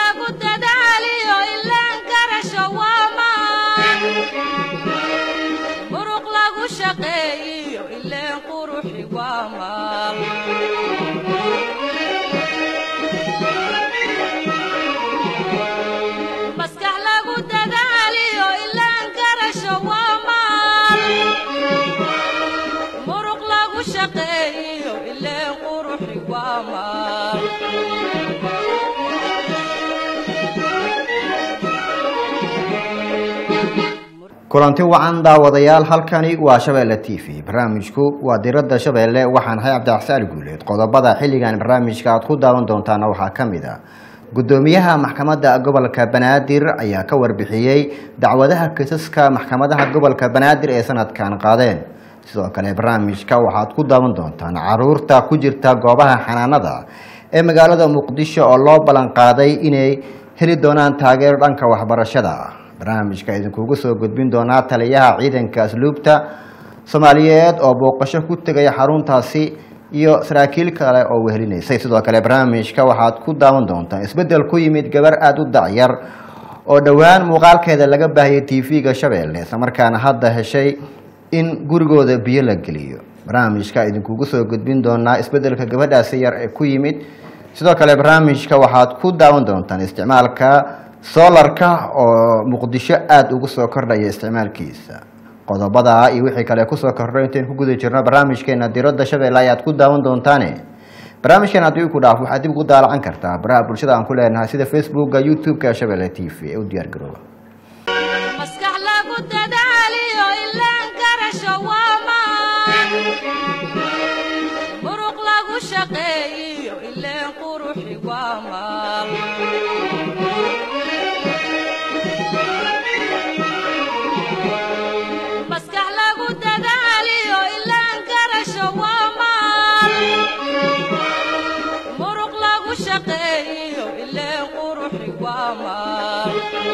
lagu dadaaliyo ilaan garasho waa maan muruq lagu shaqeeyiyo ileen quruxi waa maal maskax lagu dadaaliyo ilaan garasho waa maal muruq lagu shaqeeyiyo ileen quruxi waa maal kulanti wacan daawadayaal halkani waa shabeelle t v barnaamijku waa diradda shabeelle waxaan ahay cabdixsaali guuleed qodobada xilligan barnaamijka aad ku daawan doontaana waxaa ka mid a gudoomiyaha maxkamadda gobolka banaadir ayaa ka warbixiyey dacwadaha kisaska maxkamadaha gobolka banaadir ee sanadkan qaadeen sidoo kale barnaamijka waxaad ku daawan doontaan caruurta ku jirta goobaha xanaanada ee magaalada muqdisho oo loo ballan qaaday inay heli doonaan taageero dhanka waxbarashada barnaamijka idinkugu soo gudbin doonaa taliyaha ciidanka asluubta soomaaliyeed oo booqasho ku tegaya xaruntaasi iyo saraakiil kale oo wehelinaysay sidoo kale barnaamijka waxaad ku daawan doontaan isbeddel ku yimid gabar aada u dacyar oo dhowaan muuqaalkeeda laga baahiyay t v-ga shabeelle islamarkaana hadda heshay in gurigooda biyo la geliyo barnaamijka idinkugu soo gudbin doonaa isbeddelka gabadhaasi yar ee ku yimid sidoo kale barnaamijka waxaad ku daawan doontaan isticmaalka solarka oo muqdisho aada ugu soo kordhaya isticmaalkiisa qodobada iyo wixii kale kusoo kordho intayn ku guda jirno barnaamijkeena diradda shabeelle ayaad ku daawan doontaane barnaamijkeena haddii ku dhaaf waxaad dib ugu daalacan kartaa baraha bulshada aan ku leenahay sida facebooka youtube-ka shabeelle t v ee u diyaar garooba maskax lagu dadaaliyo ilaan garasho waa maan muruq lagu shaqeeyiyo ileen quruxi waa maal maskax lagu dadaaliyo ilaan garasho waa maal muruq lagu shaqeeyiyo ileen quruxi waa maal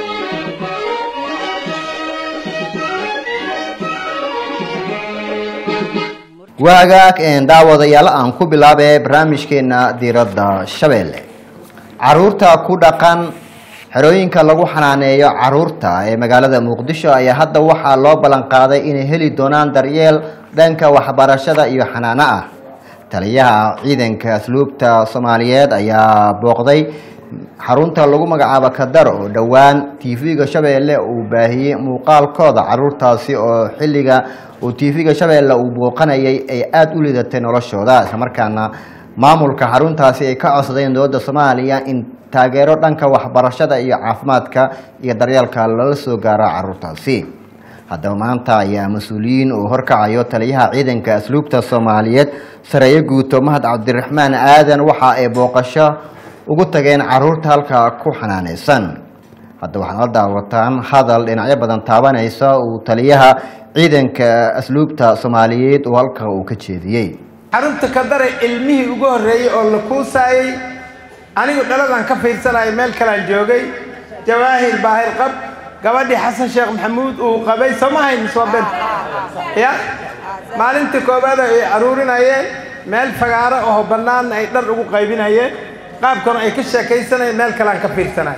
waagaag een daawadayaal aan ku bilaabee barnaamijkeena diradda shabeelle caruurta ku dhaqan xerooyinka lagu xanaaneeyo caruurta ee magaalada muqdisho ayaa hadda waxaa loo ballan qaaday inay heli doonaan daryeel dhanka waxbarashada iyo xanaano ah taliyaha ciidanka asluubta soomaaliyeed ayaa booqday xarunta lagu magacaabo kadar oo dhowaan t v-ga shabeelle uu baahiyey muuqaalkooda caruurtaasi oo xilliga uu t v-ga shabeelle uu booqanayay ay aada u lidatay noloshooda islamarkaana maamulka xaruntaasi ay ka codsadeen dowladda soomaaliya in taageero dhanka waxbarashada iyo caafimaadka iyo daryeelka lala soo gaaro caruurtaasi haddaba maanta ayaa mas-uuliyiin uu horkacayo taliyaha ciidanka asluubta soomaaliyeed sareeyo guuto mahad cabdiraxmaan aadan waxa ay booqasho ugu tageen caruurta halkaa ku xanaaneysan hadda waxaad la daawataan hadal dhinacyo badan taabanaysa uu taliyaha ciidanka asluubta soomaaliyeed uu halka uu ka jeediyey xarunta kadare ilmihii ugu horreeyey oo la kuusaayey anigu dhaladan ka fiirsanaya meel kalaan joogay jawaahir baahir qab gabadhii xasan sheekh maxamuud uu qabay soo ma hayn soo ben ya maalintii koowaad ay aruurinayeen meel fagaaro oo bannaanna ay dhar ugu qaybinayeen qaabkana ay ka sheekaysanayeen meel kalaan ka fiirsanaya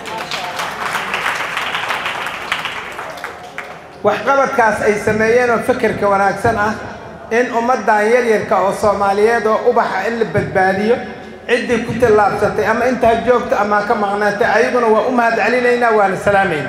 waxqabadkaas ay sameeyeen oo fekerka wanaagsan ah in ummaddan yaryarka oo soomaaliyeed oo ubaxa in la badbaadiyo ciddii ku tallaabsatay ama intaa joogta ama ka maqnaatay ayaguna waa u mahad celinaynaa waana salaamayna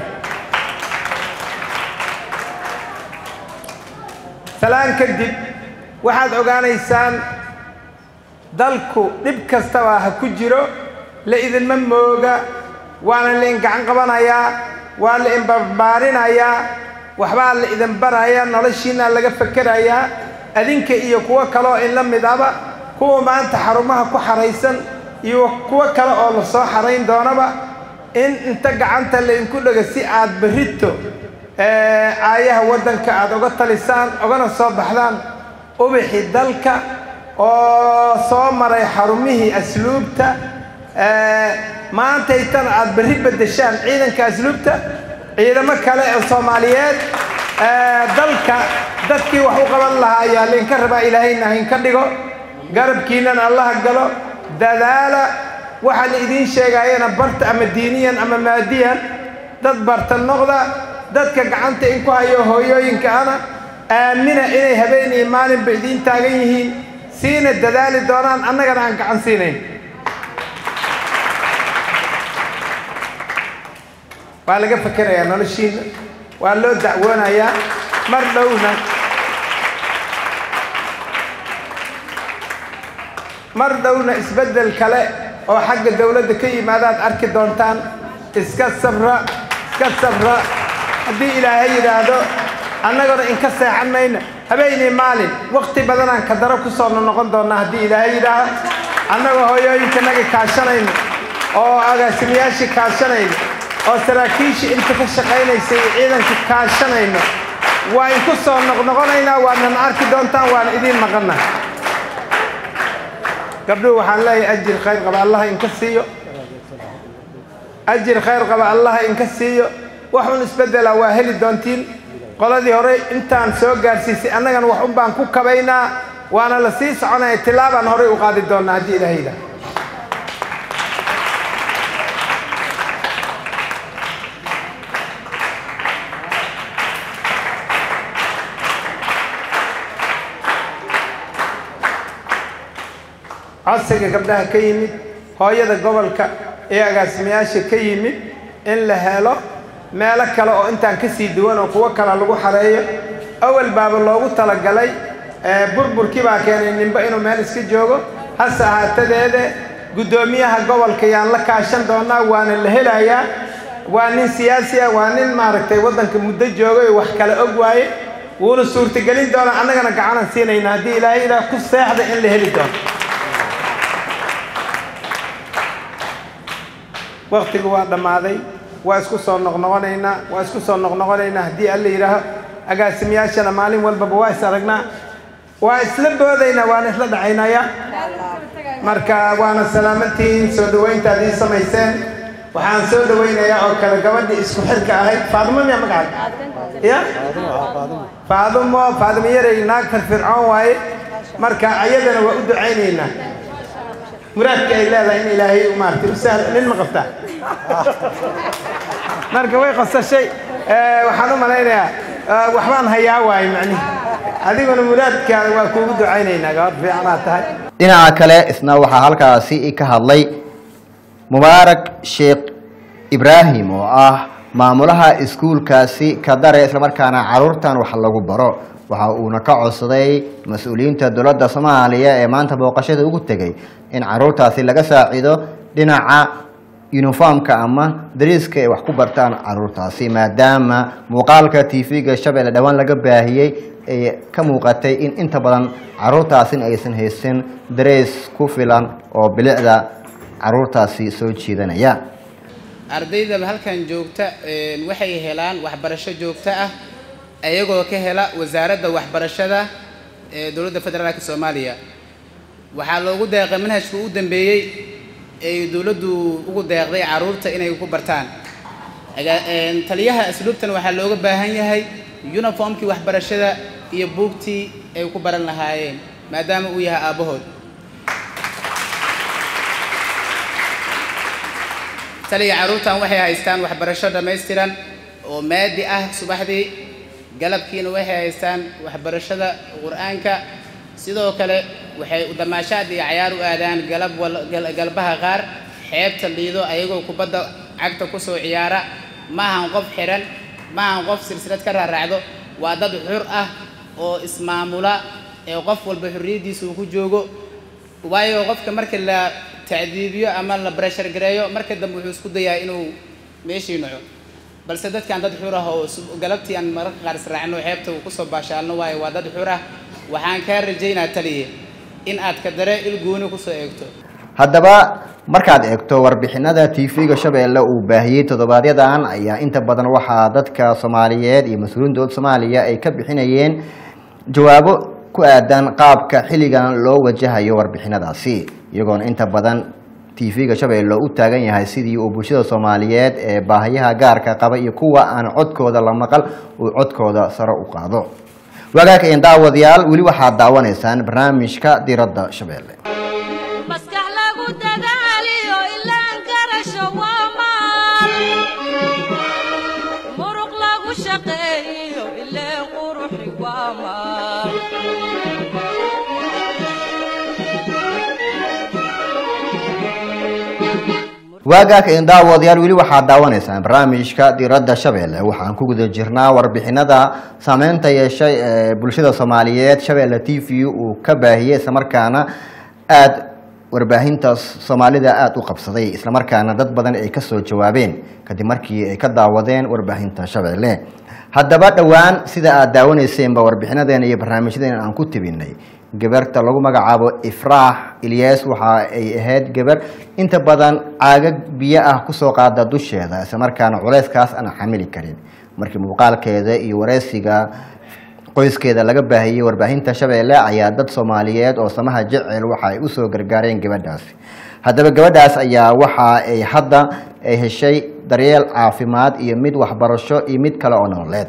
salaan kadib waxaad ogaanaysaan dalku dhib kastaba ha ku jiro la idinma mooga waana la in gacan qabanayaa waa la in barbaarinayaa waxbaa la idin barayaa noloshiinaa laga fekerayaa adinka iyo kuwo kaleoo in la mid aba kuwa maanta xarumaha ku xaraysan iyo kuwo kale oo la soo xarayn doonaba in inta gacanta laydinku dhego si aad berrito aayaha waddanka aad uga talisaan ugana soo baxdaan ubixi dalka oo soo maray xarumihii asluubta maantaytana aad berri beddeshaan ciidanka asluubta ciidamo kale oo soomaaliyeed dalka dadkii wax u qaban lahaa ayaa laydinka rabaa ilaahayna haynka dhigo garabkiinnana allaha galo dadaala waxa la idiin sheegayana barta ama diiniyan ama maadiyan dad barta noqda dadka gacanta in ku hayo hooyooyinka ana aamina inay habeen iyo maalinba idiin taagan yihiin siina dadaali doonaan annagana aan gacan siinayn waa laga fekerayaa noloshiina waa loo dacwoonayaa mar dhowna mar dhowna isbeddel kale oo xagga dawladda ka yimaadaad arki doontaan iska sabra iska sabra haddii ilaahay yidhaahdo annaguna inka seexan mayna habeenii maalin wakti badanaan ka daro ku soo noqon doonnaa haddii ilaahay yidhaaho annagoo hooyooyinkanaga kaashanayno oo agaasimayaashii kaashanayno oo saraakiishii inta ka shaqaynaysay iyo ciidanka kaashanayno waa inku soo noqnoqonaynaa waadnan arki doontaan waana idiin maqanna gabdhuhu waxaan leeyahay ajir khayr qaba allaha inka siiyo ajir khayr qaba allaha inka siiyo waxun isbeddela waa heli doontiin qoladii hore intaan soo gaarsiisay annagana wax un baan ku kabaynaa waana la sii soconaya tilaabaan horey u qaadi doonnaa haddii ilaha yidhaah codsiga gabdhaha ka yimid hooyada gobolka ee agaasimayaasha ka yimid in la helo meelo kale oo intaan ka sii duwan oo kuwo kale lagu xareeyo awal baaba loogu talagalay burburkii baa keenay ninba inuu meel iska joogo hase ahaatadeede guddoomiyaha gobolka yaan la kaashan doonaa waana la helayaa waa nin siyaasi ah waa nin maaragtay waddanka muddo joogay oo wax kale og waaye wuuna suurtagelin doonaa annagana gacanan siinayna haddii ilaahay ilaah ku seexda in la heli doono waktigu waa dhammaaday waa isku soo noqnoqonaynaa waa isku soo noqnoqonaynaa haddii alla yidhaaho agaasimayaashana maalin walbaba waa is aragnaa waa isla boodaynaa waana isla dhacaynaya marka waana salaamantihiin soo dhawayntaad ii samayseen waxaan soo dhawaynayaa oo kale gabadhii isku xirka ahayd faadimo miya magacaad ya faadumo faadimo yarey naag firfircoon waaye marka ayadana waa u ducaynaynaa muraadka ay leedahay in ilaahay maaragtay u sahlo nin ma qabtaa marka way qasashay waxaan u malaynayaa waxbaan hayaa waaye macnihi adiguna muraadkaada waa kuugu ducaynaynaa gabadh fiicanaad tahay dhinaca kale isna waxaa halkaasi ka hadlay mubaarak sheekh ibraahim oo ah maamulaha iskuulkaasi kadare islamarkaana caruurtan wax lagu baro waxa uuna ka codsaday mas-uuliyiinta dowladda soomaaliya ee maanta booqashada ugu tegay in caruurtaasi laga saacido dhinaca yuniformka ama dariiska ay wax ku bartaan caruurtaasi maadaama muuqaalka tv-ga shabeelle dhowaan laga baahiyey ay ka muuqatay in inta badan caruurtaasina aysan haysan darees ku filan oo bilicda caruurtaasi soo jiidanaya ardayda halkan joogta waxay helaan waxbarasho joogto ah ayagoo ka hela wasaaradda waxbarashada ee dowladda federaalka soomaaliya waxaa loogu deeqay manhajka u dambeeyey ay dowladdu ugu deeqday caruurta inay ku bartaan taliyaha asluubtan waxaa looga baahan yahay uniformkii waxbarashada iyo buugtii ay ku baran lahaayeen maadaama uu yahay aabbahood taliya caruurtan waxay haystaan waxbarasho dhammaystiran oo maadi ah subaxdii galabkiina waxay haystaan waxbarashada qur-aanka sidoo kale waxay damaashaad iyo cayaar u aadaan galab galbaha qaar xeebta liido ayagoo kubadda cagta kusoo ciyaara ma ahan qof xiran ma ahan qof silsilad ka raaraacdo waa dad xur ah oo ismaamula ee qof walba xorriyaddiisa uu ku joogo waayo qofka marka la tacdiibiyo ama la breshar gareeyo marka dambe wuxuu isku dayaa inuu meeshii naco balse dadkan dad xur ah oo galabtii aan mararka qaar israacno xeebta uu kusoo baashaalno waayo waa dad xur ah waxaan kaa rajaynaa taliye in aad ka dare il gooni kusoo eegto haddaba markaad eegto warbixinada tv-ga shabeelle uu baahiyey todobaadyadan ayaa inta badan waxaa dadka soomaaliyeed iyo mas-uuliyiin dowladda soomaaliya ay ka bixinayeen jawaabo ku aadan qaabka xilligan loo wajahayo warbixinadaasi iyagoona inta badan tv-ga shabeelle u taagan yahay sidii uu bulshada soomaaliyeed ee baahiyaha gaarka qaba iyo kuwa aan codkooda la maqal uu codkooda sare u qaado wagaag een daawadayaal weli waxaad daawanaysaan barnaamijka diradda shabeelle maskax lagu dadaaliyo waagaag een daawadayaal weli waxaad daawanaysaan barnaamijka diradda shabeelle waxaan ku guda jirnaa warbixinada saameynta yeeshay ee bulshada soomaaliyeed shabeelle t v uu ka baahiyey islamarkaana aada warbaahinta soomaalida aada u qabsaday islamarkaana dad badan ay kasoo jawaabeen kadib markii ay ka daawadeen warbaahinta shabeelle haddaba dhowaan sida aada daawaneyseenba warbixinadeena iyo barnaamijyadeena aan ku tibinay gabarta lagu magacaabo ifraax ilyas waxa ay ahayd gabar inta badan caagag biyo ah kusoo qaada dusheeda islamarkaana culeyskaas aan xamili karin markii muuqaalkeeda iyo wareysiga qoyskeeda laga baahiyey warbaahinta shabeelle ayaa dad soomaaliyeed oo samaha jecel waxa ay usoo gargaareen gabadhaasi haddaba gabadhaas ayaa waxa ay hadda ay heshay daryeel caafimaad iyo mid waxbarasho iyo mid kale oo nololeed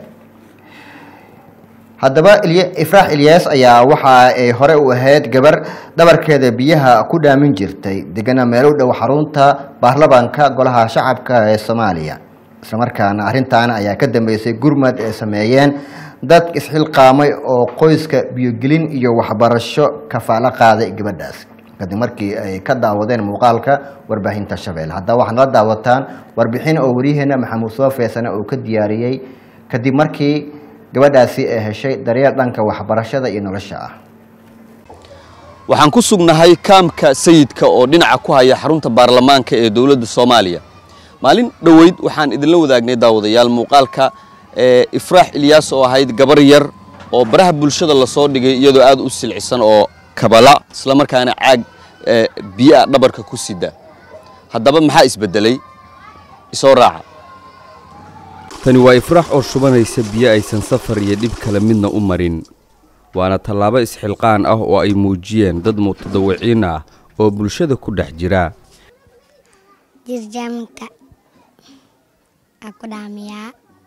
haddaba ifraax ilyas ayaa waxa ay hore u ahayd gabar dhabarkeeda biyaha ku dhaamin jirtay degana meel u dhow xarunta baarlamaanka golaha shacabka ee soomaaliya islamarkaana arrintan ayaa ka dambeysay gurmad ay sameeyeen dad isxilqaamay oo qoyska biyogelin iyo waxbarasho kafaalo qaaday gabadhaas kadib markii ay ka daawadeen muuqaalka warbaahinta shabeelle haddaba waxaad nala daawataan warbixin oo waryaheena maxamuud soo feesane uu ka diyaariyey kadib markii gabadhaasi ay heshay daryeel dhanka waxbarashada iyo nolosha ah waxaan ku sugnahay kaamka sayidka oo dhinaca ku haya xarunta baarlamaanka ee dowladda soomaaliya maalin dhoweyd waxaan idinla wadaagnay daawadayaal muuqaalka ifraax ilyaas oo ahayd gabar yar oo baraha bulshada lasoo dhigay iyadoo aad u silcisan oo kabala islamarkaana caag biyoa dhabarka ku sida haddaba maxaa isbedelay isoo raaca tani waa ifraax oo shubanaysa biyo aysan safar iyo dhib kale midna u marin waana tallaabo isxilqaan ah oo ay muujiyeen dad mutadawiciin ah oo bulshada ku dhex jira jirjaamka aa ku dhaamiyaa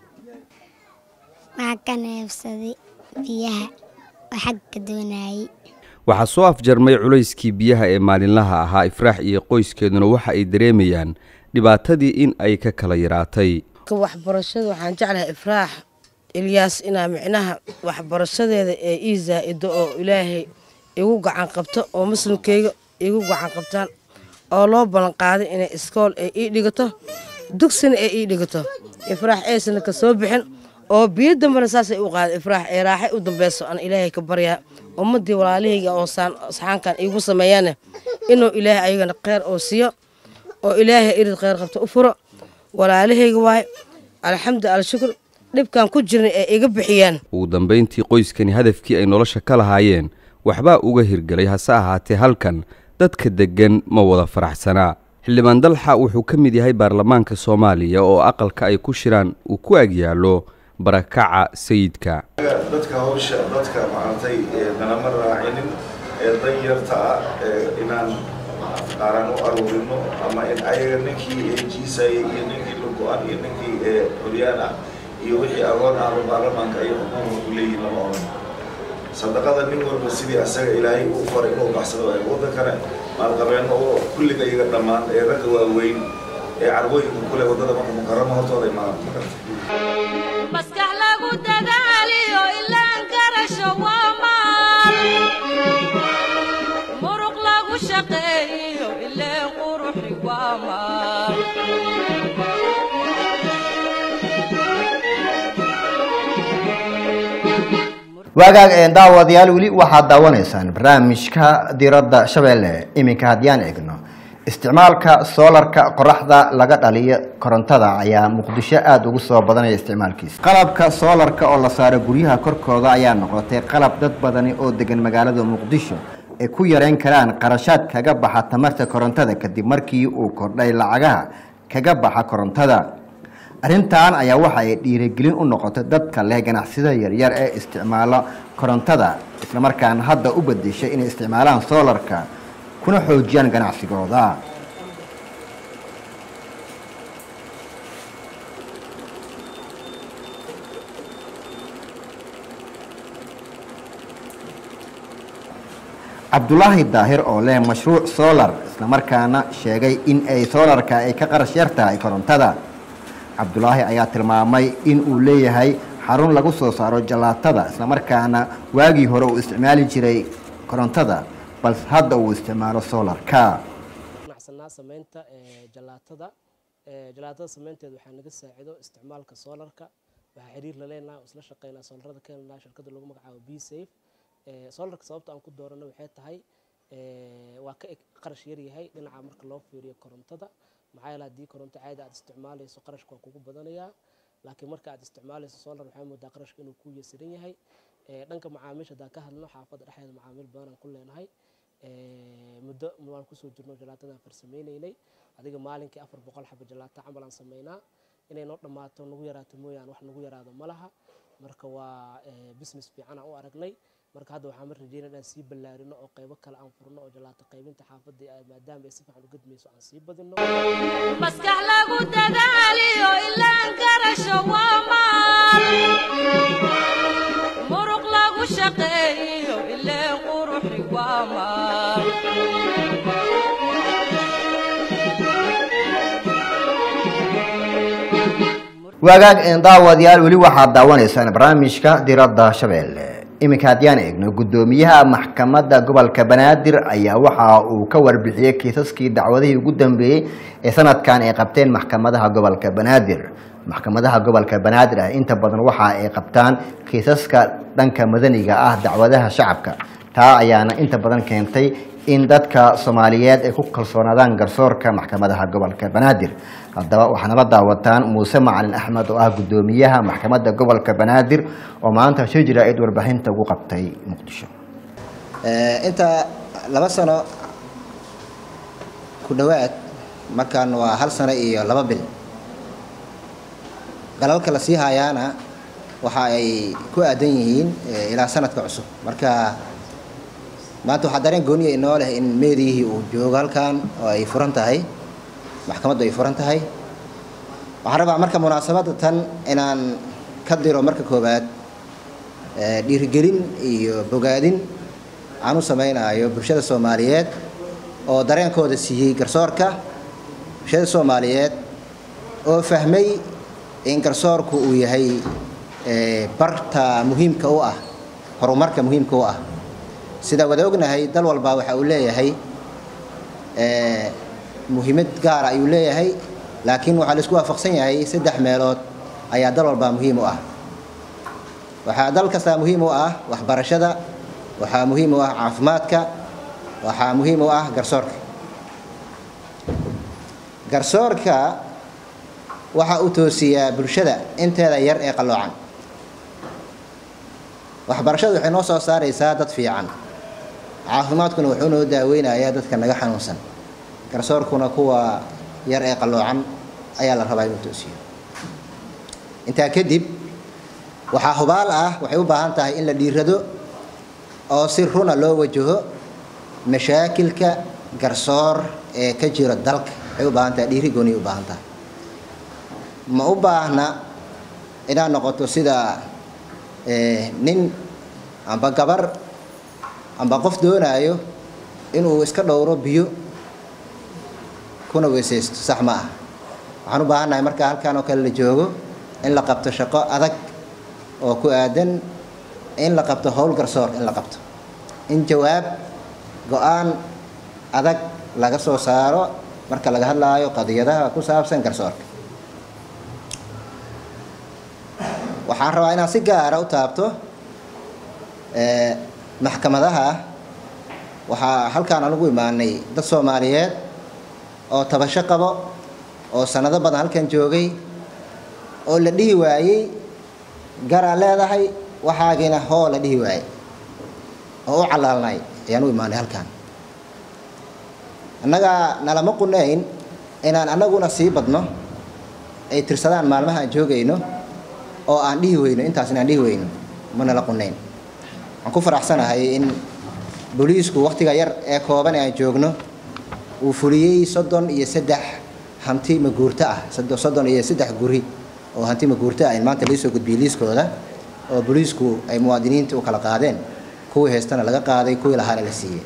waxaa ka neefsaday biyaha oo xagga doonayay waxaa soo afjarmay culayskii biyaha ee maalinlaha ahaa ifraax iyo qoyskeeduna waxa ay dareemayaan dhibaatadii in ay ka kala yaraatay waxbarashada waxaan jeclahay ifraax ilyaas inaa micnaha waxbarashadeeda ee ii zaa-ido oo ilaahay igu gacan qabto oo muslimkeyga igu gacan qabtaan oo loo ballanqaaday inay iskool ay ii dhigato dugsina ay ii dhigato ifraax eysana ka soo bixin oo biyo dambena saasay u qaaday ifraax ee raaxay u dambeyso aan ilaahay ka baryaa ummaddii walaalahayga oo saxaankan iigu sameeyaane inuu ilaahay ayagana kheyr oo siiyo oo ilaahay irid kheyr qabto u furo walaalahayga waay alxamdu alshukur dhibkan ku jirna ee iga bixiyaan ugu dambayntii qoyskani hadafkii ay nolosha ka lahaayeen waxbaa uga hirgelay hase ahaatee halkan dadka deggan ma wada faraxsanaa xildhibaan dalxa wuxuu ka mid yahay baarlamaanka soomaaliya oo aqalka ay ku shiraan uu ku agyaallo barakaca sayidka dadka hawsha dadka maaragtay nalama raacinin ee danyarta ah inaan qaaraan u aruurino ama in ayaga ninkii jiisayay iyo ninkii lugo-an iyo ninkii curyaan ah iyo wixii agoon ahba baarlamaanka ay xukuuma u leeyihin lama oran sadaqada nin walba sidii asaga ilaahay uu faray inuu baxsado ay waddankana maalqabeenno oo kulliga iyaga dhammaan ee ragga waaweyn ee carwooyinka kule waddada marka mukaramo hortooda imaadaan makarta maskax lagu dadaaliyo ilaan garasho waa maal muruq lagu shaqeeyo ileen quruxi waa maal waagaag een daawadayaal weli waxaad daawanaysaan barnaamijka diradda shabeelle iminka haddiyaan eegno isticmaalka soolarka qoraxda laga dhaliyo korontada ayaa muqdisho aada ugu soo badanaya isticmaalkiisa qalabka soolarka oo la saaro guryaha korkooda ayaa noqotay qalab dad badani oo degan magaalada muqdisho ay ku yareyn karaan qarashaad kaga baxa tamarta korontada kadib markii uu kordhay lacagaha kaga baxa korontada arrintan ayaa waxa ay dhiirigelin u noqotay dadka leh ganacsida yaryar ee isticmaalo korontada islamarkaana hadda u bedeshay inay isticmaalaan soolarka kuna xoojiyaan ganacsigooda cabdulaahi daahir oo leh mashruuc solar islamarkaana sheegay in ay soolarka ay ka qarash yar tahay korontada cabdulaahi ayaa tilmaamay in uu leeyahay xarun lagu soo saaro jalaatada islamarkaana waagii hore uu isticmaali jiray korontada balse hadda uu isticmaalo soolarka wadnaa sameynta jalaatada jalaatada sameynteeda waxaa naga saacido isticmaalka soolarka waxaa xiriir la leenahay oo isla shaqeynaa soolarada keenanaa shirkadda lagu magacaabo b safe soolarka sababta aan ku doorano waxay tahay waa ka qarash yar yahay dhinaca marka loo fiiriyo korontada maxaa yeele haddii koronto caadi aad isticmaalayso qarashka waa kugu badanayaa laakiin marka aad isticmaalayso solar waxaa moodaa qarashka inuu ku yasiran yahay dhanka macaamiisha haddaan ka hadlno xaafadda dhexdeeda macaamiil badan aan ku leenahay muddo waan kusoo jirno jalaatadaan farsameynaynay adiga maalinkii afar boqol xaba jalaata camal aan sameynaa inay noo dhammaato nagu yaraato mooyaan wax nagu yaraado ma laha marka waa business fiican aan u aragnay marka hadda waxaan mar rajeynaya inaan sii ballaarino oo qaybo kale aan furno oo jalaato qaybinta xaafadda maadaama ay si fiican u gadmayso aan sii badino maskax lagu dadaaliyo ilaan garasho waa maal muruq lagu shaqeeyo ileen quruxi waa maal wagaag daawadayaal weli waxaad daawanaysaan barnaamijka diradda shabeelle iminka haddiyaan eegno guddoomiyaha maxkamadda gobolka banaadir ayaa waxa uu ka warbixiyey kiisaskii dacwadihii ugu dambeeyey ee sanadkan ay qabteen maxkamadaha gobolka banaadir maxkamadaha gobolka banaadir ah inta badan waxa ay qabtaan kiisaska dhanka madaniga ah dacwadaha shacabka taa ayaana inta badan keentay in dadka soomaaliyeed ay ku kalsoonaadaan garsoorka maxkamadaha gobolka banaadir haddaba waxaanaba daawataan muuse macalin axmed oo ah guddoomiyaha maxkamadda gobolka banaadir oo maanta shir jaraa'id warbixinta ugu qabtay muqdisho inta laba sano ku dhowaad markan waa hal sano iyo laba bil galalka la sii haayaana waxa ay ku aadan yihiin ilaa sanadka cusub marka maanta waxaa dareen gooniya inoo leh in meediyihii uu joogo halkan oo ay furan tahay maxkamaddu ay furan tahay waxaan rabaa marka munaasabadda tan inaan ka diro marka koowaad dhiirigelin iyo bogaadin aan u samaynayo bulshada soomaaliyeed oo dareenkooda siiyey garsoorka bulshada soomaaliyeed oo fahmay in garsoorku uu yahay barta muhiimka u ah horumarka muhiimka u ah sida wada ognahay dal walba waxa uu leeyahay muhiimad gaara ayuu leeyahay laakiin waxaa laisku waafaqsan yahay saddex meelood ayaa dal walba muhiim u ah waxaa dal kastaa muhiim u ah waxbarashada waxaa muhiim u ah caafimaadka waxaa muhiim u ah garsoorka garsoorka waxa uu toosiyaa bulshada inteeda yar ee qalloocan waxbarashadu waxay noo soo saaraysaa dad fiican caafimaadkuna wuxuu noo daaweynayaa dadka naga xanuunsan garsoorkuna kuwa yar ee qalloocan ayaa la rabaa inuu toosiyo intaa kadib waxaa hubaal ah waxay u baahan tahay in la dhiirado oo si runa loo wajaho mashaakilka garsoor ee ka jira dalka waxay u baahan tahay dhiiri gooniya u baahan tahay ma u baahna inaad noqoto sida nin amba gabar amba qof doonaayo inuu iska dhowro biyo kuna weysaysto sax ma ah waxaan u baahannahay marka halkan oo kale la joogo in la qabto shaqo adag oo ku aadan in la qabto howl garsoor in la qabto in jawaab go-aan adag laga soo saaro marka laga hadlaayo qadiyadaha ku saabsan garsoorka waxaan rabaa inaan si gaara u taabto maxkamadaha waxaa halkaan anugu imaanay dad soomaaliyeed oo tabasho qabo oo sanado badan halkan joogay oo la dhihi waayey garaa leedahay waxaagiina hoo la dhihi waayey oo u calaalnay ayaan u imaanay halkaan annaga nalama qunayn inaan annaguna sii badno ay tirsadaan maalmaha aan joogayno oo aan dhihi weyno intaasna aan dhihi weyno mana la qunayn waxaan ku faraxsanahay in booliisku wakhtiga yar ee kooban ee aan joogno uu fuliyey soddon iyo saddex hanti maguurto ah soddon iyo saddex guri oo hanti maguurto ah in maanta laisoo gudbiyey liiskooda oo booliisku ay muwaadiniinta u kala qaadeen kuwii haystana laga qaaday kuwii lahaana la siiyey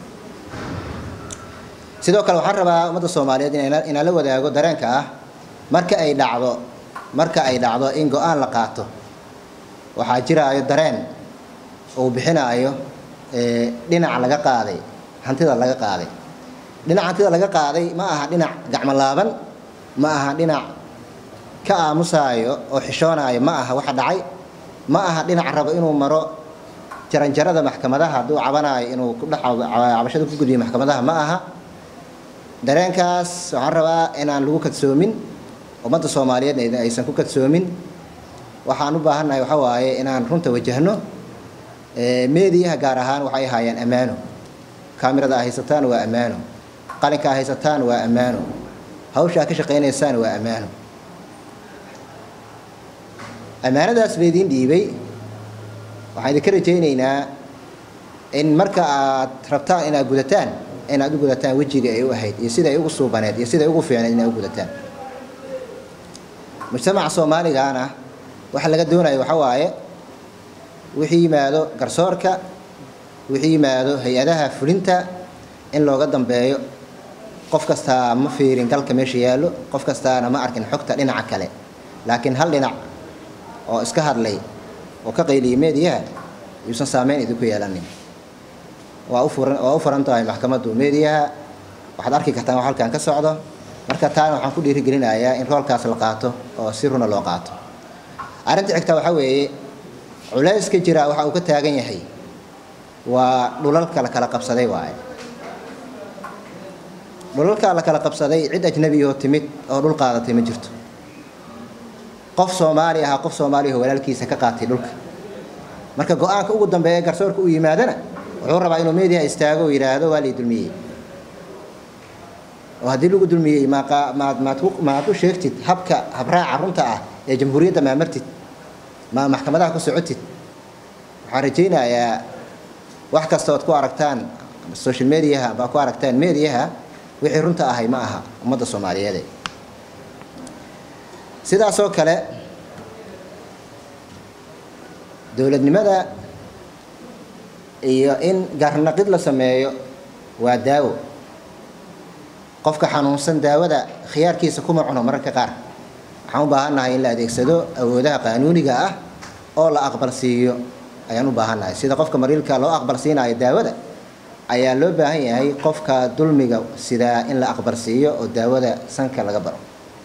sidoo kale waxaan rabaa ummadda soomaaliyeed inaan la wadaago dareenka ah marka ay dhacdo marka ay dhacdo in go-aan la qaato waxaa jiraayo dareen uu bixinaayo dhinaca laga qaaday hantida laga qaaday dhinac hantida laga qaaday ma aha dhinac gacmo laaban ma aha dhinac ka aamusaayo oo xishoonaayo ma aha waxa dhacay ma aha dhinac rabo inuu maro jaranjarada maxkamadaha hadduu cabanaayo inuu ku dhex cabashada ku gudbiyo maxkamadaha ma aha dareenkaas waxaan rabaa inaan lagu kadsoomin ummadda soomaaliyeed aysan ku kadsoomin waxaan u baahannahay waxa waaye inaan runta wajahno meediyaha gaar ahaan waxay ahaayeen ammaano kaamirada a haysataan waa ammaano qalinka a haysataan waa ammaano hawsha a ka shaqaynaysaan waa ammaano ammaanadaas laydiin dhiibay waxaan idinka rajaynaynaa in marka aad rabtaan inaad gudataan inaad u gudataan wejiga ay u ahayd iyo sida ay ugu suubaneed iyo sida ay ugu fiicneed inaad u gudataan mujtamaca soomaaligaana waxa laga doonaya waxa waaye wixii yimaado garsoorka wixii yimaado hay-adaha fulinta in looga dambeeyo qof kastaa ma fiirin galka meesha yaallo qof kastaana ma arkin xogta dhinaca kale laakiin hal dhinac oo iska hadlay oo ka qayliyay meediyaha yuusan saameyn idinku yeelanin waa u furan waa u furan tahay maxkamaddu meediyaha waxaad arki kartaan wax halkan ka socdo marka taana waxaan ku dhiirigelinayaa in roolkaas la qaato oo si runa loo qaato arrinta xigta waxaa weeye culayska jira waxa uu ka taagan yahay waa dhulalka la kala qabsaday waaye dhulalka la kala qabsaday cid ajnabiyoo timid oo dhul qaadatay ma jirto qof soomaali ahaa qof soomaaliya oo walaalkiisa ka qaatay dhulka marka go-aanka ugu dambeeya garsoorka u yimaadana wuxuu rabaa inuu meediyaha istaago oo yidhaahdo waa lay dulmiyey oo haddii lagu dulmiyey maad maad u sheegtid habka habraaca runta ah ee jamhuuriyadda maamartid ma maxkamadaha ku socotid waxaan rajaynayaa wax kasta ood ku aragtaan social mediaha baa ku aragtaan mediaha wixii runta ahay ma aha ummadda soomaaliyeede sidaasoo kale dowladnimada iyo in garnaqid la sameeyo waa daawo qofka xanuunsan daawada khiyaarkiisa kuma cuno mararka qaar waxaan u baahannahay in la adeegsado awoodaha qaanuuniga ah oo la aqbalsiiyo ayaan u baahannahay sida qofka mariilka loo aqbalsiinayo daawada ayaa loo baahan yahay qofka dulmiga sidaa in la aqbalsiiyo oo daawada sanka laga baro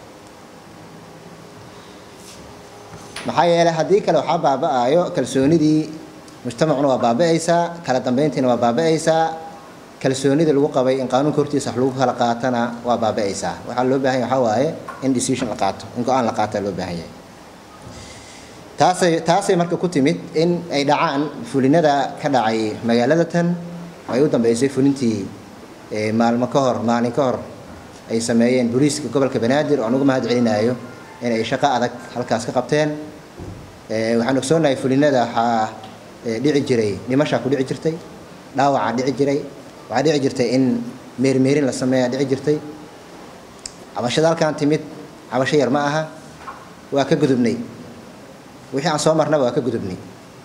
maxaa yeelay haddii kale waxaa baaba-ayo kalsoonidii mujtamacuna waa baaba-aysaa kala dambeyntiina waa baaba-aysaa kalsoonida lagu qabay in qaanuunka hortiisa wax lagu kala qaatana waa baaba-aysaa waxaa loo baahan yahay waxaa waaye in decision la qaato in go-aan la qaataa loo baahan yahay taasay taasay marka ku timid in ay dhacaan fulinada ka dhacay magaalada tan ay u dambeysay fulintii maalmo ka hor maalin ka hor ay sameeyeen booliiska gobolka banaadir oo anugu mahad celinayo in ay shaqo adag halkaas ka qabteen waxaan ogsoonahay fulinada waxaa dhici jiray dhimashaa ku dhici jirtay dhaawacaa dhici jiray waxaa dhici jirtay in meermeerin la sameeyaa dhici jirtay cabashada halkaan timid cabasho yar ma aha waa ka gudubnay wixii aan soo marnaba waa ka gudubnay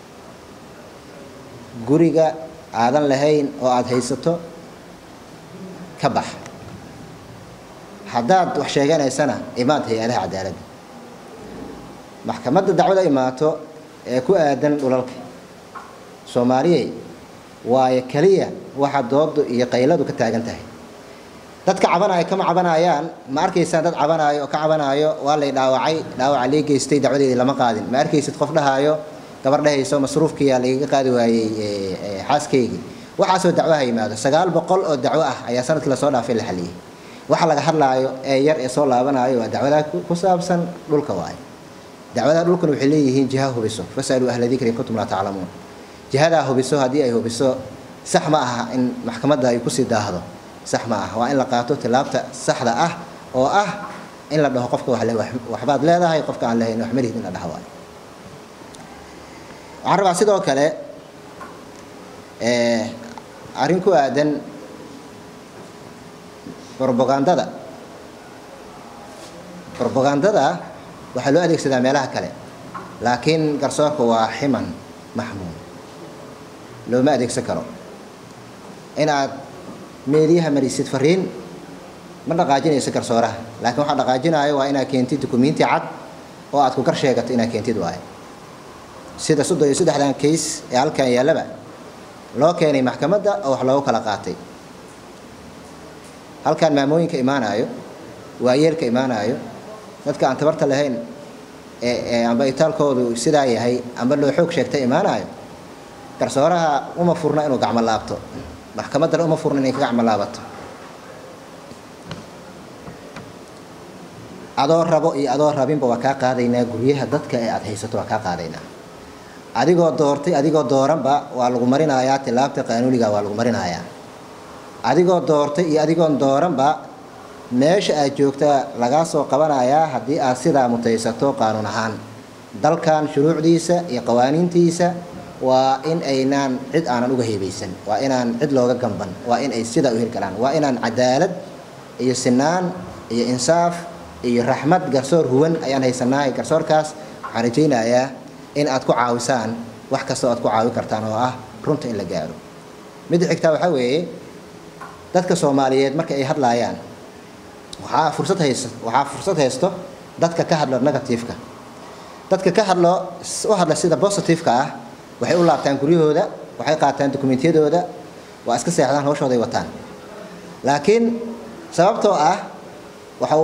guriga aadan lahayn oo aada haysato ka bax haddaad wax sheeganaysana imaad hay-adaha cadaaladda maxkamadda dacwada imaato ee ku aadan dhulalka soomaaliyey waayo keliya waxa doodu iyo qayladu ka taagan tahay dadka cabanaya kama cabanayaan ma arkaysaan dad cabanaayo oo ka cabanaayo waa lay dhaawacay dhaawaca lee geystay dacwadeedii lama qaadin ma arkaysid qof dhahaayo gabar dhahayso masruufkiyaa lagaga qaadi waayey xaaskaygii waxaasoo dacwaha yimaado sagaal boqol oo dacwo ah ayaa sanadkii lasoo dhaafay la xaliyey waxa laga hadlaayo ee yar ee soo laabanayo waa dacwadaa ku saabsan dhulka waaye dacwadaha dhulkan waxay leeyihiin jiha hubiso fasaluu ahla dikri in kuntum laa taclamuun jihadaa hubiso haddii ay hubiso sax ma aha in maxkamadda ay kusii daahdo sax ma aha waa in la qaato tilaabta saxda ah oo ah in la dhaho qofka wax le waxbaad leedahay qofka aan lahayn wax malihid in la dhaho waayo waxaan rabaa sidoo kale arrin ku aadan robagandada robagandada waxaa loo adeegsadaa meelaha kale laakiin garsoorka waa ximan maxmuud looma adeegsan karo inaad meediyaha marisid fariin ma dhaqaajinayso garsooraha laakiin waxaa dhaqaajinayo waa inaad keentid dukumiinti cad oo aad ku gar sheegato inaad keentid waayo sida soddon iyo saddexdan kays ee halkan yaallaba loo keenay maxkamadda oo wax loogu kala qaatay halkaan maamooyinka imaanayo waayeelka imaanayo dadka aan tabarta lahayn ee amba itaalkoodu sidaa yahay amba loo xoog sheegta imaanayo garsooraha uma furna inuu gacmo laabto maxkamaddana uma furna inay ka gacmo laabato adoo rabo iyo adoo rabinba waa kaa qaadaynaa guryaha dadka ee aada haysato waa kaa qaadaynaa adigoo doortay adigoo dooranba waa lagu marinayaa tilaabta qaanuuniga waa lagu marinayaa adigoo doortay iyo adigoon dooranba meesha aad joogta lagaa soo qabanayaa haddii aad sidaa mutaysato qaanuun ahaan dalkan shuruucdiisa iyo qawaaniintiisa waa in aynaan cid aanan uga heebaysan waa inaan cid looga gamban waa in ay sidaa u hirgalaan waa inaan cadaalad iyo sinaan iyo insaaf iyo raxmad garsoor huwan ayaan haysanahay garsoorkaas waxaan rajaynayaa in aad ku caawisaan wax kastoo aad ku caawin kartaan oo ah runta in la gaaro midda xigtaa waxaa weeye dadka soomaaliyeed marka ay hadlaayaan waxaa fursad haysto waxaa fursad haysto dadka ka hadlo negativeka dadka ka hadlo u hadla sida positiveka ah waxay u laabtaan guryahooda waxay qaataan dokumentiyadooda waa iska seexdaan hawshooday wataan laakiin sababtoo ah waxau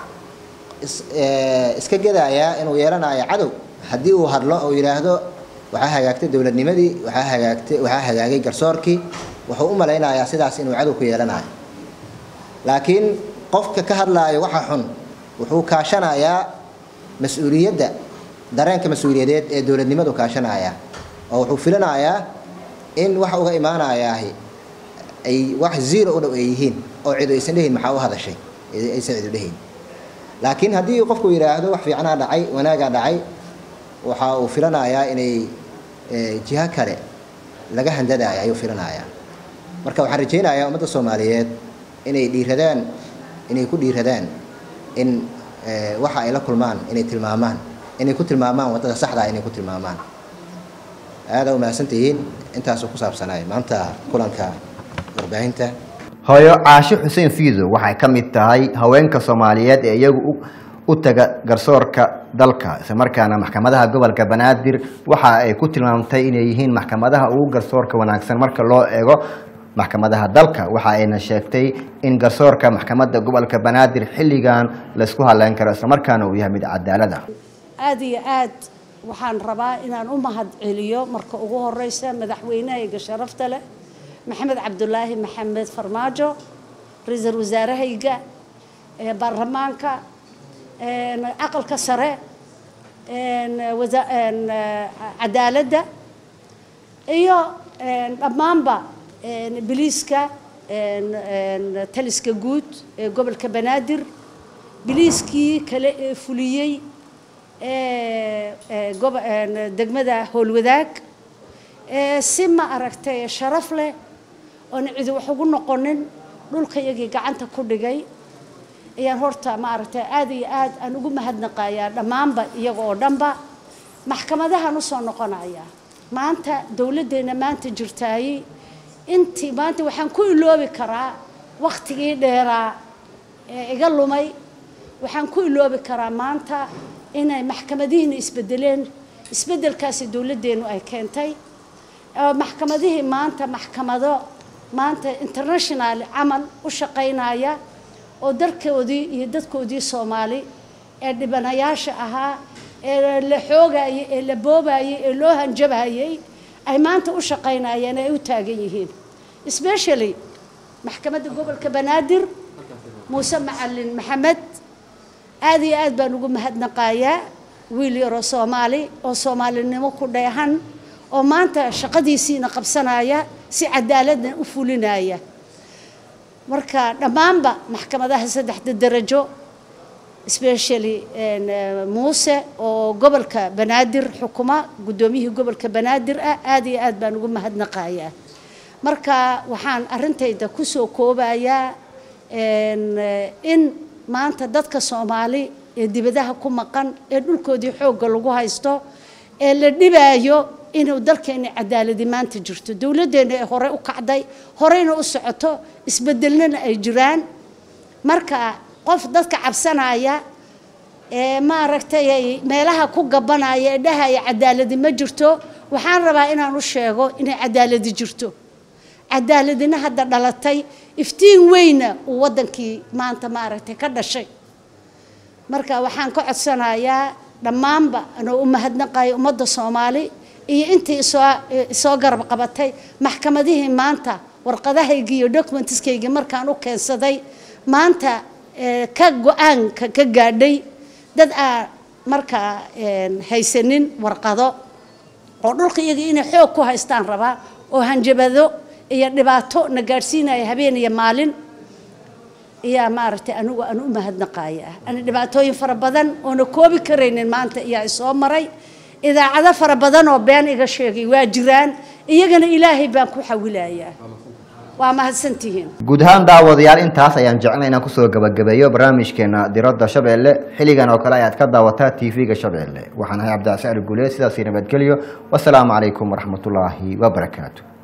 iska gedayaa inuu yeelanayo cadow haddii uu hadlo oo yidhaahdo waxaa hagaagtay dowladnimadii waxaa hagaagtay waxaa hagaagay garsoorkii wuxuu u malaynayaa sidaas inuu cadow ku yeelanayo laakiin qofka ka hadlaayo waxa xun wuxuu kaashanayaa mas-uuliyadda dareenka mas-uuliyadeed ee dowladnimadu kaashanaya oo wuxuu filanayaa in wax uga imaanayaahi ay wax zero u dhow ay yihiin oo cidu aysan dhehayn maxaa u hadashay aysan cidu dhehayn laakiin haddii qofku yidhaahdo wax fiicnaa dhacay wanaagaa dhacay waxa uu filanayaa inay jiho kale laga handadaya ayuu filanayaa marka waxaan rajaynayaa ummadda soomaaliyeed inay dhiiradaan inay ku dhiiradaan in waxa ay la kulmaan inay tilmaamaan inay ku tilmaamaan waddada saxdaa inay ku tilmaamaan aada u mahadsantihiin intaasuu ku saabsanaay maanta kulanka warbaahinta hooyo caasho xuseen fiido waxay ka mid tahay haweenka soomaaliyeed ee iyagu u- u taga garsoorka dalka islamarkaana maxkamadaha gobolka banaadir waxa ay ku tilmaamtay inay yihiin maxkamadaha ugu garsoorka wanaagsan marka loo eego maxkamadaha dalka waxa ayna sheegtay in garsoorka maxkamadda gobolka banaadir xilligan laysku haleyn karo islamarkaana uu yahay mid cadaalada aad iyo aad waxaan rabaa inaan u mahad celiyo marka ugu horeysa madaxweynahayga sharafta leh maxamed cabdulaahi maxamed farmaajo ra-iisul wasaarahayga ee baarlamaanka een, aqalka sare een, wasa- een, eh, cadaaladda iyo een, dhammaanba een, biliiska een, een, taliska guud ee gobolka banaadir biliiskii kale ee fuliyey ee ee gobo- een, degmada howlwadaag ee si ma aragtay sharaf leh oon cidi wax ugu noqonin dhulkayagii gacanta ku dhigay ayaan horta ma aragtay aad iyo aad aan ugu mahadnaqayaa dhammaanba iyaga oo dhanba maxkamadahan usoo noqonaya maanta dowladdeena maanta jirtaayey intii maanta waxaan ku iloobi karaa wakhtigii dheeraa ee iga lumay waxaan ku iloobi karaa maanta inay maxkamadihiina isbedeleen isbedelkaasi dowladdeenu ay keentay oo maxkamadihii maanta maxkamado maanta international camal u shaqaynaya oo dalkoodii iyo dadkoodii soomaali ee dhibanayaasha ahaa ee la xoogayay ee la boobayay ee loo hanjabayay ay maanta u shaqaynayeen ay u taagan yihiin especially maxkamadda gobolka banaadir muuse macalin maxamed aad iyo aad baan ugu mahadnaqayaa wiil yaroo soomaali oo soomaalinimo ku dheehan oo maanta shaqadiisiina qabsanaya si cadaaladna u fulinaya marka dhammaanba maxkamadaha saddexda darajo especially een, eh, muuse oo gobolka banaadir xukuma guddoomiyihii gobolka banaadir ah aad iyo aad baan ugu mahadnaqayaa marka waxaan arrintayda kusoo koobayaa een, eh, in maanta dadka soomaali ee dibadaha ku maqan ee dhulkoodii xoogga lagu haysto ee la dhibaayo inuu dalkeena cadaaladi maanta jirto dowladdeena ee hore u kacday horeyna u socoto isbedelnana ay jiraan marka qof dadka cabsanaya ee maaragtay ay meelaha ku gabanaya ee dhahaya cadaaladi ma jirto waxaan rabaa inaan u sheego inay cadaaladi jirto cadaaladina hadda dhalatay iftiin weyna uu waddankii maanta maaragtay ka dhashay marka waxaan ka codsanayaa dhammaanba anoo u mahadnaqayo ummadda soomaali iyo intii isoo isoo garab qabatay maxkamadihii maanta warqadahaygii iyo documentskaygii markaan u keensaday maanta eh, ka go-aanka ka gaadhay dad aan markaa een, haysanin warqado oo dhulka iyaga inay xoog ku haystaan rabaa oo hanjabado iyo dhibaato na gaadhsiinaya habeen iyo maalin ayaa maaragtay anigu aan u mahadnaqaya ani dhibaatooyin fara badan oona koobi karaynin maanta ayaa isoo maray idaacado fara badan oo been iga sheegay waa jiraan iyagana ilaahay baan ku xawilayaa waa mahadsantihiin guud ahaan daawadayaal intaas ayaan jeclay inaan kusoo gabagabeeyo barnaamijkeena diradda shabeelle xilligan oo kale ayaad ka daawataa tv-ga shabeelle waxaan ahay cabdicasaan guuleed sidaasi nabadgelyo wasalaamu calaykum waraxmatullaahi wabarakaatu